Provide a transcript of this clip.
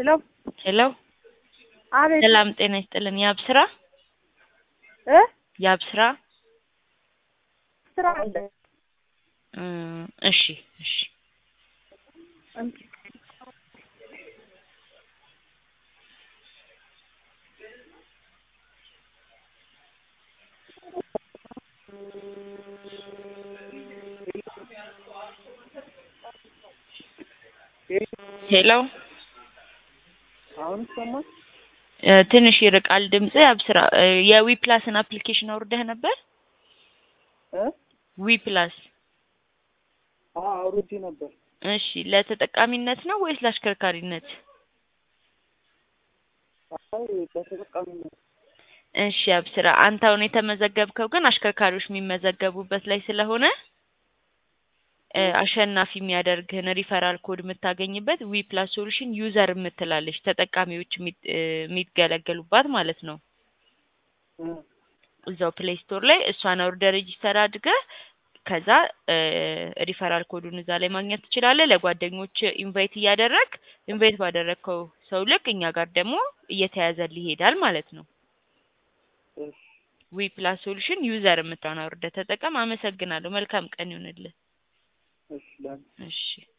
ሄሎ ሄሎ አቤት ሰላም ጤና ይስጥልን። የአብስራ እ የአብስራ ስራ አለ እ እሺ እሺ ሄሎ አሁን ይሰማል? እ ትንሽ ይርቃል ድምጽ። አብስራ እ የዊ ፕላስን አፕሊኬሽን አውርደህ ነበር? እ ዊ ፕላስ አዎ አውርጄ ነበር። እሺ ለተጠቃሚነት ነው ወይስ ለአሽከርካሪነት? አይ በተጠቃሚነት እሺ አብስራ አንተ አሁን የተመዘገብከው ግን አሽከርካሪዎች የሚመዘገቡበት ላይ ስለሆነ እ አሸናፊ የሚያደርግህን ሪፈራል ኮድ የምታገኝበት ዊ ፕላስ ሶሉሽን ዩዘር የምትላለች ተጠቃሚዎች የሚ- እ የሚገለገሉባት ማለት ነው። እ እዛው ፕሌይ ስቶር ላይ እሷን አውርደህ ሬጂስተር አድርገህ ከዛ እ ሪፈራል ኮዱን እዛ ላይ ማግኘት ትችላለህ። ለጓደኞች ኢንቫይት እያደረግ ኢንቫይት ባደረግከው ሰው ልክ እኛ ጋር ደግሞ እየተያዘልህ ይሄዳል ማለት ነው። እሺ ዊ ፕላስ ሶሉሽን ዩዘር የምትለውን አውርደህ ተጠቀም። አመሰግናለሁ። መልካም ቀን ይሁንልህ። እሺ ላን እሺ